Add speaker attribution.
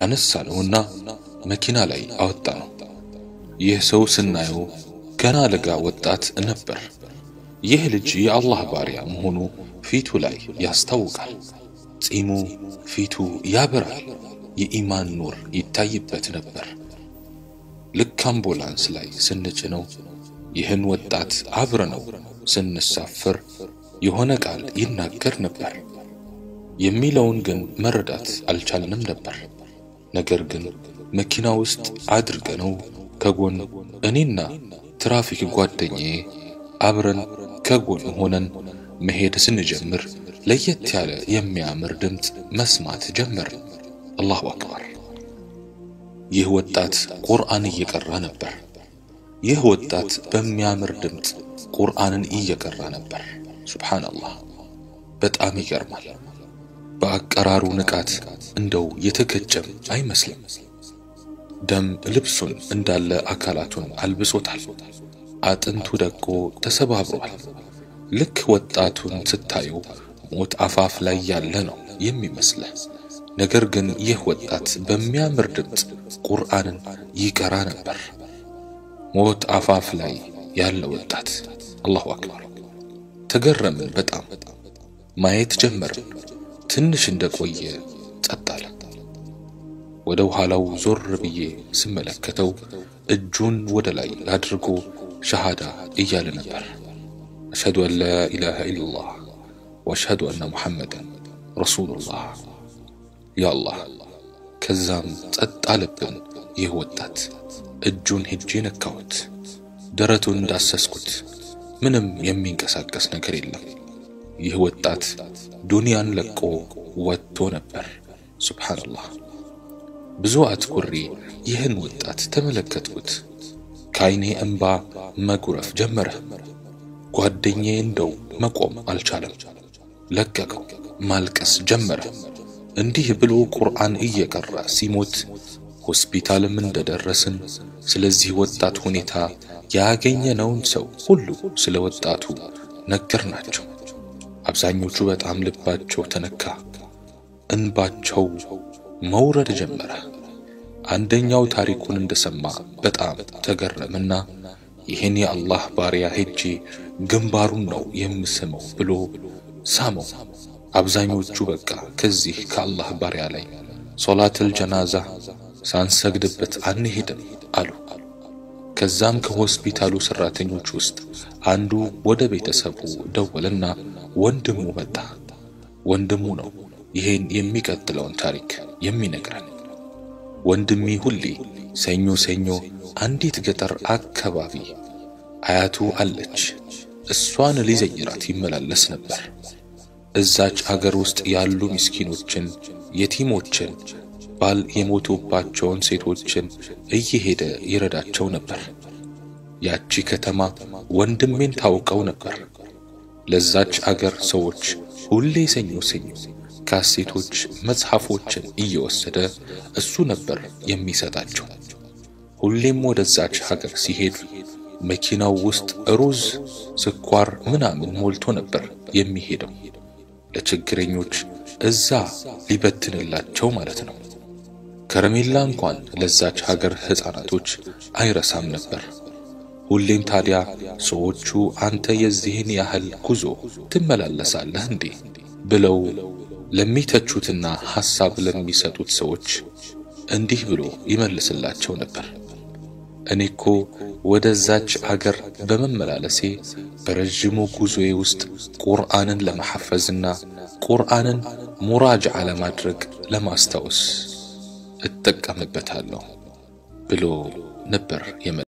Speaker 1: አነሳነውና መኪና ላይ አወጣ ነው። ይህ ሰው ስናየው ገና ለጋ ወጣት ነበር። ይህ ልጅ የአላህ ባሪያ መሆኑ ፊቱ ላይ ያስታውቃል። ጺሙ፣ ፊቱ ያበራል። የኢማን ኑር ይታይበት ነበር። ልክ አምቡላንስ ላይ ስንጭነው ይህን ወጣት አብረነው ስንሳፍር የሆነ ቃል ይናገር ነበር። የሚለውን ግን መረዳት አልቻልንም ነበር። ነገር ግን መኪና ውስጥ አድርገነው ከጎን እኔና ትራፊክ ጓደኛዬ አብረን ከጎን ሆነን መሄድ ስንጀምር ለየት ያለ የሚያምር ድምፅ መስማት ጀመርን። አላሁ አክበር! ይህ ወጣት ቁርአን እየቀራ ነበር። ይህ ወጣት በሚያምር ድምፅ ቁርአንን እየቀራ ነበር። ሱብሓነላህ! በጣም ይገርማል። በአቀራሩ ንቃት እንደው የተገጨም አይመስልም። ደም ልብሱን እንዳለ አካላቱን አልብሶታል። አጥንቱ ደቆ ተሰባብሯል። ልክ ወጣቱን ስታየው ሞት አፋፍ ላይ ያለ ነው የሚመስልህ። ነገር ግን ይህ ወጣት በሚያምር ድምፅ ቁርአንን ይቀራ ነበር። ሞት አፋፍ ላይ ያለ ወጣት። አላሁ አክበር! ተገረምን በጣም ማየት ጀመርን። ትንሽ እንደቆየ ጸጥ አለ። ወደ ኋላው ዞር ብዬ ስመለከተው እጁን ወደ ላይ አድርጎ ሸሃዳ እያለ ነበር። አሽሀዱ አን ላ ኢላሃ ኢለላህ ወአሽሀዱ አነ ሙሐመድን ረሱሉላህ። ያ አላህ! ከዛም ጸጥ አለብን። ይህ ወጣት እጁን ሄጄ ነካሁት፣ ደረቱን እንዳሰስኩት። ምንም የሚንቀሳቀስ ነገር የለም። ይህ ወጣት ዱንያን ለቆ ወጥቶ ነበር። ሱብሓነላህ። ብዙ አትኩሬ ይህን ወጣት ተመለከትኩት። ከዓይኔ እንባ መጉረፍ ጀመረ። ጓደኛዬ እንደው መቆም አልቻለም፣ ለቀቀው፣ ማልቀስ ጀመረ። እንዲህ ብሎ ቁርአን እየቀራ ሲሞት ሆስፒታልም እንደደረስን ስለዚህ ወጣት ሁኔታ ያገኘነውን ሰው ሁሉ ስለ ወጣቱ ነገርናቸው። አብዛኞቹ በጣም ልባቸው ተነካ፣ እንባቸው መውረድ ጀመረ። አንደኛው ታሪኩን እንደሰማ በጣም ተገረምና ይህን የአላህ ባሪያ ሄጄ ግንባሩን ነው የምስመው ብሎ ሳመው። አብዛኞቹ በቃ ከዚህ ከአላህ ባሪያ ላይ ሶላተል ጀናዛ ሳንሰግድበት አንሄድም አሉ። ከዛም ከሆስፒታሉ ሰራተኞች ውስጥ አንዱ ወደ ቤተሰቡ ደወልና ወንድሙ መጣ። ወንድሙ ነው ይሄን የሚቀጥለውን ታሪክ የሚነግረን። ወንድሜ ሁሌ ሰኞ ሰኞ አንዲት ገጠር አካባቢ አያቱ አለች። እሷን ሊዘይራት ይመላለስ ነበር። እዛች አገር ውስጥ ያሉ ምስኪኖችን፣ የቲሞችን፣ ባል የሞቱባቸውን ሴቶችን እየሄደ ይረዳቸው ነበር። ያቺ ከተማ ወንድሜን ታውቀው ነበር። ለዛች አገር ሰዎች ሁሌ ሰኞ ሰኞ ካሴቶች፣ መጽሐፎችን እየወሰደ እሱ ነበር የሚሰጣቸው። ሁሌም ወደዛች ሀገር ሲሄድ መኪናው ውስጥ ሩዝ፣ ስኳር ምናምን ሞልቶ ነበር የሚሄደው ለችግረኞች እዛ ሊበትንላቸው ማለት ነው። ከረሜላ እንኳን ለዛች ሀገር ሕፃናቶች አይረሳም ነበር። ሁሌም ታዲያ ሰዎቹ አንተ የዚህን ያህል ጉዞ ትመላለሳለህ እንዴ ብለው ለሚተቹትና ሐሳብ ለሚሰጡት ሰዎች እንዲህ ብሎ ይመልስላቸው ነበር። እኔ እኮ ወደዛች አገር በመመላለሴ በረዥሙ ጉዞዬ ውስጥ ቁርአንን ለመሐፈዝና ቁርአንን ሙራጅዓ ለማድረግ ለማስታወስ እጠቀምበታለሁ ብሎ ነበር የመ